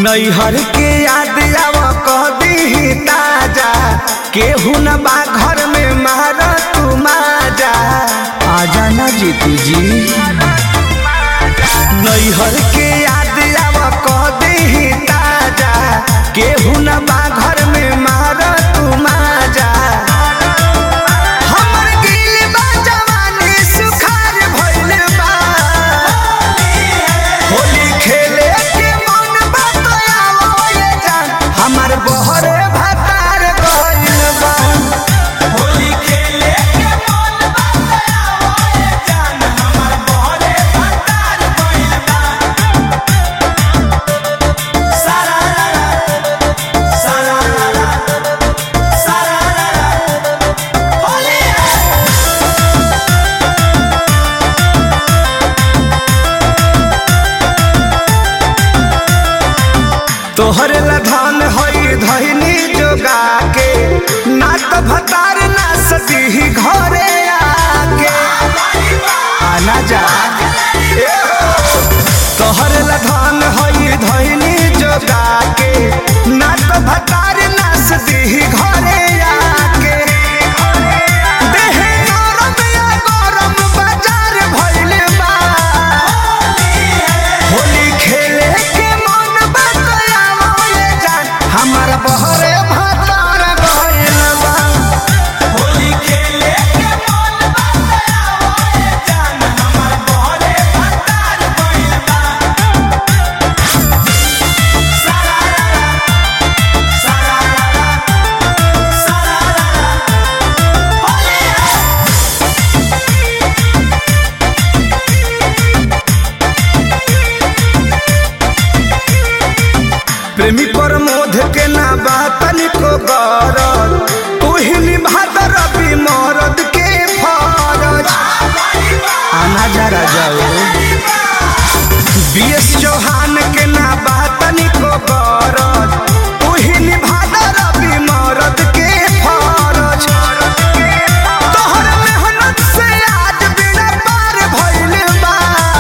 नैहर के याद आव कदी ताजा केहू न बा घर में मार तू माजा आजा ना जीतू जी नैहर के याद आव कदी ताजा केहू न बा घर में मार तू माजा हमर गिल बा जवानी सुखार भइल बा होली खेले के मन बतयावो ये जान हमर बहरे भतार गइल बा होली खेले के मन बतयावो ये जान हमर बहरे भतार गइल बा सारा रा रा सारा रा रा सारा रा रा होली है तोहरे ला धन हई धइनी जोगा के ना त भतार ना सती घरे आके आना जा ए हो। तोहरे ला धन हई धइनी जोगा के ना त भतार ना सती घरे आके देहे नरम या गरम बाजार भइल बा होली खेले के मन बतयावो ये जान हमर बहरे भतार गइल बा होली खेले के मन बतयावो ये जान हमर बहरे भतार गइल बा सारा रा रा सारा रा रा सारा रा रा होली है प्रेमी प्रमोद के ना बातन को गरज तुहिनी भादर रवि मरद के फरज आना जरा जाओ बीएस चौहान के ना बातन को गरज तुहिनी भादर रवि मरद के फरज तोहर मेहनत से आज बिना पार भइल बा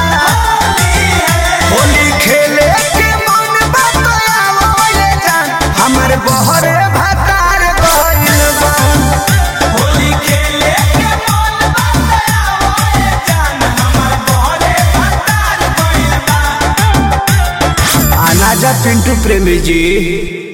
होली खेले के मन बतयावो ये जान हमर बहरे भतार गइल बा होली खेले के मन बतयावो ये जान हमर बहरे भतार गइल बा आना जा पिंटू प्रेमी जी